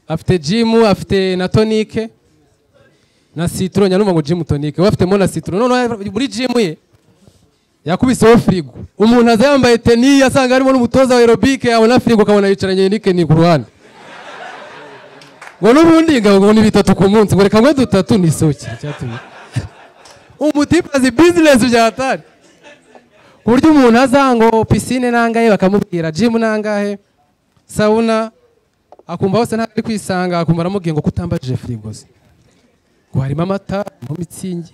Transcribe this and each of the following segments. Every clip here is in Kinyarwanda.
afite jimu afite na tonike na sitoro nyanuma ngo jimu tonike we afitemo na sitoro noneho muri jimu ye yakubiseho firigo umuntu aza yambaye teni asanga harimo n'umutoza wa aerobike yabona firigo ukabona yicaranye n'ikeni ku ruhande ngo n'ubundi ingabo ngo ni bitatu ku munsi ngo reka ngo dutatu nisohokere icyatumye umutipe azi bizinesi byahatari ku buryo umuntu aza ngo pisine nangahe bakamubwira jimu nangahe sawuna akumva hose ntabwo ari kwisanga akumva aramubwiye ngo kutambajije firigo ze ngo harimo amata harimo mitsingi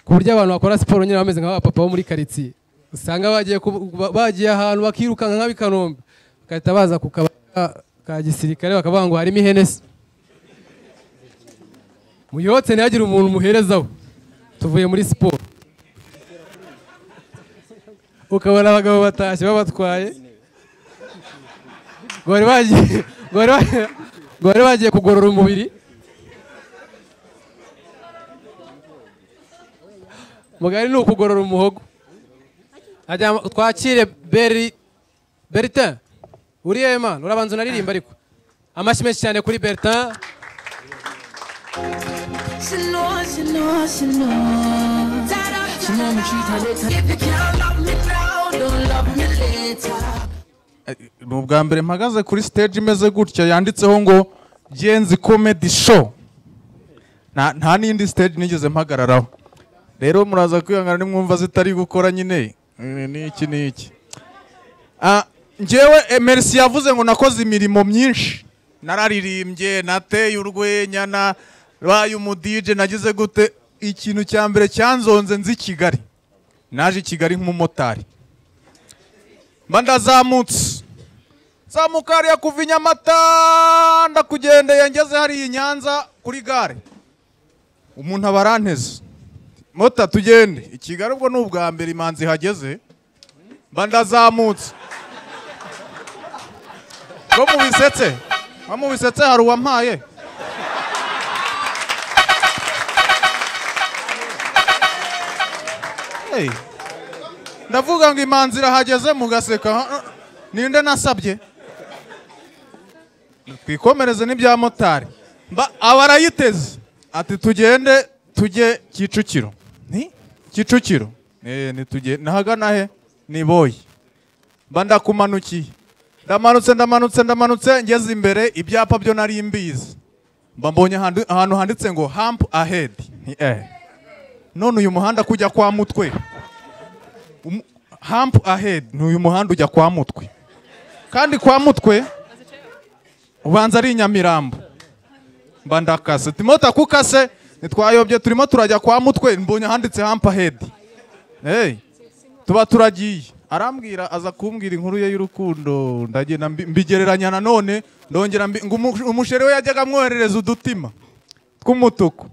ku buryo abantu bakora siporo nyine bameze nk'abapapa bo muri karitsiye usanga bagiye ku- bagiye ahantu bakirukanka nk'abikanombe bagahita baza ku kabari ka- ka gisirikare bakavuga ngo harimo ihenesi muyotse ntihagire umuntu umuherezaho tuvuye muri siporo ukabona abagabo batashye babatwaye ngo bari bagiye- ngo bari ba- ngo bari bagiye kugorora umubiri mugari ni ukugorora umuhogo Ajya- twakire beri beritin uri hehe mwana urabanza unaririmba ariko amashyi menshi cyane kuri beritin She knows, she knows, she knows. She knows me treat her later. If you can't love me now, don't love me later. ni ubwa mbere mpagaze kuri stage imeze gutya yanditseho ngo genzi comedy show nta nta n'indi stage nigeze mpagararaho rero muraza kwihangana nimwumva zitari gukora nyine Eh, ni iki ni iki Ah, njyewe eh, merci yavuze ngo nakoze imirimo myinshi nararirimbye nateye urwenya nabaye umudije nagize gute ikintu cya mbere cyanzonze nzi i kigali naje i kigali nk'umumotari mba ndazamutse zamuka hariya kuva i Nyamata ndakugendeye ngeze hariya i Nyanza kuri gare umuntu aba aranteze mota tugende i Kigali ubwo ni ubwa mbere imanzi ihageze mba ndazamutse ko mu bisetse nko mu bisetse hari uwampaye Hey. ndavuga ngo imanzi irahageze mugaseka "Ah, ninde nasabye twikomereze n'ibya motari Mba- aba arayiteze ati tugende tujye kicukiro ni kicukiro Eh, nitugende nahagana he ni boyi mba ndakumanukiye ndamanutse ndamanutse ndamanutse ngeze imbere ibyapa byo nari mbizi mba mbonye ahantu ahantu handitse ngo hamp ahead Nti, eh none uyu muhanda kujya kwa mutwe Um- hamp ahead ni uyu muhanda ujya kwa mutwe kandi kwa mutwe ubanza ari i nyamirambo mba ndakase turimo takukase ntitwayobye turimo turajya kwa mutwe mbonye ahanditse hampa hedi hey, tuba turagiye arambwira aza kumbwira inkuru ye y'urukundo ndagenda mbi- mbigereranya nanone ndongera mbi- ngo umu- umushere we yajyaga amwoherereza udutima tw'umutuku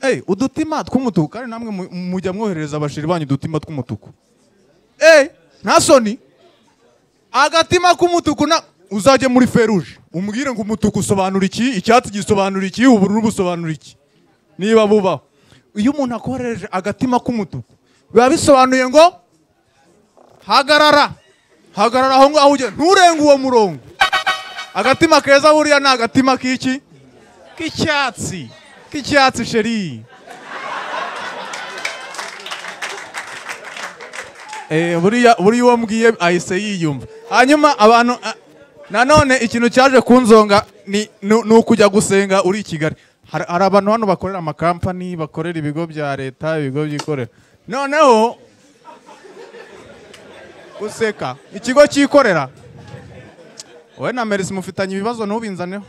hey, udutima tw'umutuku kandi namwe mu- mujya mwoherereza abashiri banyu udutima tw'umutuku hey, nta soni agatima k'umutuku na uzajye muri feruje umubwire ngo umutuku usobanura iki icyatsi gisobanura iki ubururu busobanura iki niba bubaho iyo umuntu akoresheje agatima k'umutuku biba bisobanuye ngo hagarara hagarara aho ngaho ujya nturenge uwo murongo agatima keza buriya ni agatima k'iki k'icyatsi k'icyatsi sheri Eh, buriya buriya uwo mbwiye ahise yiyumva hanyuma abantu ah, nanone ikintu cyaje kunzonga ni ni- ni ukujya gusenga uri i kigali hari hari abantu hano bakorera amakampani bakorera ibigo bya leta ibigo byikorera noneho useka ikigo cyikorera wowe na merisi mufitanye ibibazo ntubinzaneho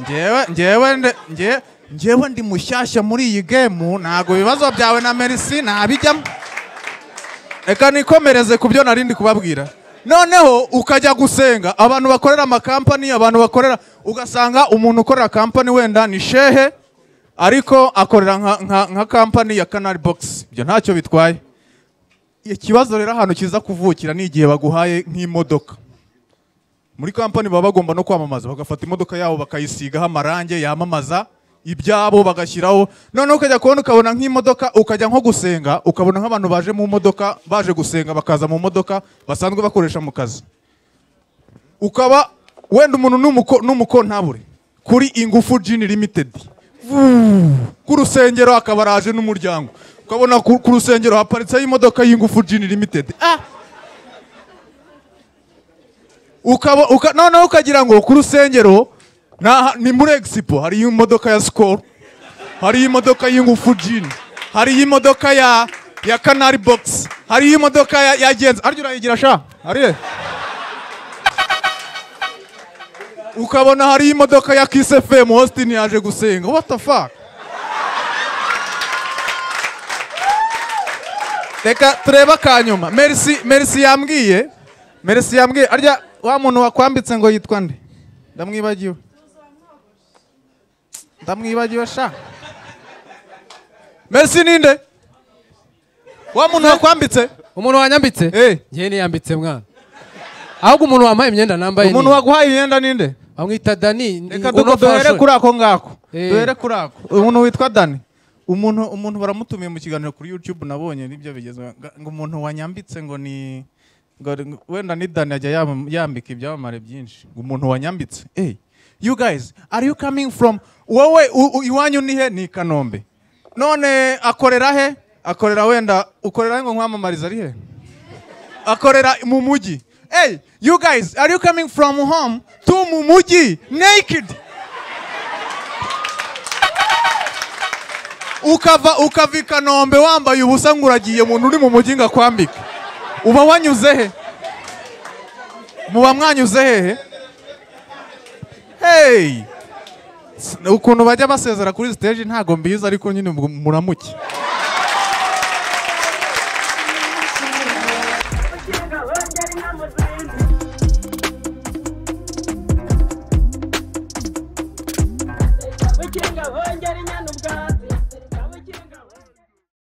ngewe ngewe nde- nge- ngewe ndi mushyashya muri iyi gemu ntabwo ibibazo byawe na merisi ntabijyamo reka nikomereze ku byo nari ndi kubabwira noneho ukajya gusenga abantu bakorera amakampani abantu bakorera ugasanga umuntu ukorera kampani wenda ni shehe ariko akorera nka- nka- nka kampani ya kanari bogisi ibyo ntacyo bitwaye ikibazo rero ahantu kiza kuvukira ni igihe baguhaye nk'imodoka muri kampani baba bagomba no kwamamaza bagafata imodoka yabo bakayisigaho amarange yamamaza ibyabo bagashyiraho noneho ukajya kubona ukabona nk'imodoka ukajya nko gusenga ukabona nk'abantu baje mu modoka baje gusenga bakaza mu modoka basanzwe bakoresha mu kazi ukaba wenda umuntu n'umuko n'umuko ntabure kuri ingufu jini limitedi ku rusengero akaba araje n'umuryango ukabona ku ku rusengero haparitseho imodoka y'ingufu jini limitedi ah ukaba uka, noneho ukagira ngo ku rusengero naha- ni muri egisipo hari imodoka ya sikoro hari imodoka y'ingufu jini hari imodoka ya ya kanari bogisi hari imodoka ya, ya genzi arya urayigira sha hariye ukabona hari imodoka ya Kiss FM Austin yaje gusenga what the fuck reka turebe akanyuma merci merci yambwiye merci yambwiye arya wa muntu wakwambitse ngo yitwa nde ndamwibagiwe ndamwibagiwe sha merci ninde wa muntu wakwambitse umuntu wanyambitse Eh. njyewe niyambitse mwana ahubwo umuntu wambaye imyenda nambaye umuntu ni- waguhaye imyenda ninde bamwita dani ni- reka uno duko duhere fashion. kuri ako ngako Eh. duhere kuri ako umuntu witwa dani umuntu umuntu baramutumiye mu kiganiro kuri youtube nabonye nibyo bigezweho Nga- ngo umuntu wanyambitse ngo ni ngo- ngo- wenda ni dani ajya yam- yambika ibyamamare byinshi ngo umuntu wanyambitse hey you guys are you coming from wowe u- u- iwanyu ni he ni i kanombe none akorera he akorera wenda ukorera he ngo nkwamamariza ari he akorera mu mujyi hey you guys are you coming from home to mu mujyi naked ukava ukava i kanombe wambaye ubusa ngo uragiye umuntu uri mu mujyi ngo akwambike uba wanyuze he muba mwanyuze hehe hey S- ukuntu bajya basezera kuri stage ntago mbizi ariko nyine ubwo muramuke Wikinga vongera inyana ubwatsi